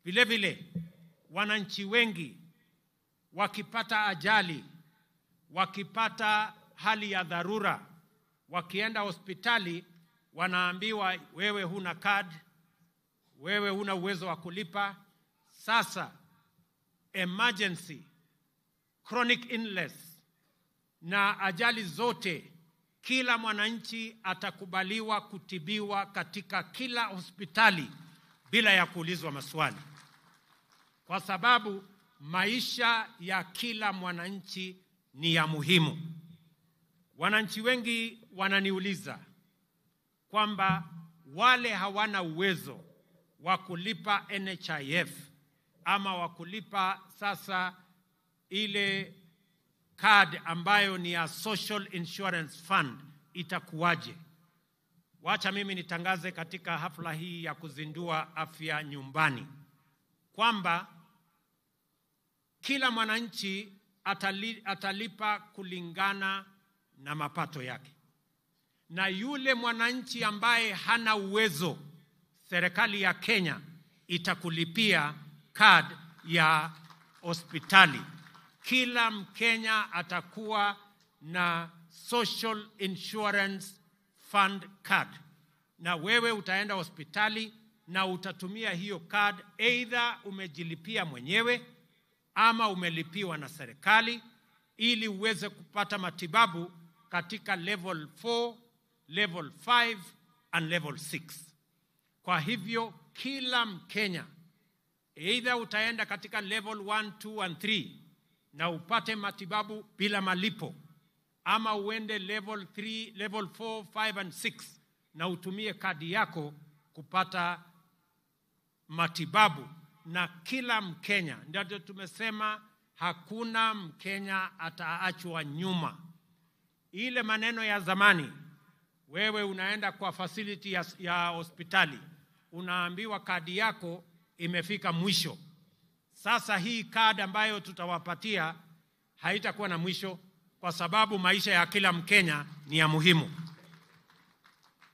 Vile vile wananchi wengi wakipata ajali, wakipata hali ya dharura, wakienda hospitali wanaambiwa wewe huna card, wewe huna uwezo wa kulipa. Sasa emergency, chronic illness na ajali zote, kila mwananchi atakubaliwa kutibiwa katika kila hospitali bila ya kuulizwa maswali, kwa sababu maisha ya kila mwananchi ni ya muhimu. Wananchi wengi wananiuliza kwamba wale hawana uwezo wa kulipa NHIF ama wa kulipa sasa ile card ambayo ni ya Social Insurance Fund itakuwaje? Wacha mimi nitangaze katika hafla hii ya kuzindua afya nyumbani kwamba kila mwananchi atali, atalipa kulingana na mapato yake, na yule mwananchi ambaye hana uwezo, serikali ya Kenya itakulipia card ya hospitali. Kila Mkenya atakuwa na Social Insurance Fund card, na wewe utaenda hospitali na utatumia hiyo card, either umejilipia mwenyewe ama umelipiwa na serikali ili uweze kupata matibabu katika level 4, level 5 and level 6. Kwa hivyo kila Mkenya either utaenda katika level 1, 2 and 3 na upate matibabu bila malipo ama uende level 3, level 4, 5 and 6 na utumie kadi yako kupata matibabu na kila Mkenya. Ndio tumesema hakuna Mkenya ataachwa nyuma. Ile maneno ya zamani, wewe unaenda kwa facility ya, ya hospitali unaambiwa kadi yako imefika mwisho. Sasa hii kadi ambayo tutawapatia haitakuwa na mwisho, kwa sababu maisha ya kila Mkenya ni ya muhimu.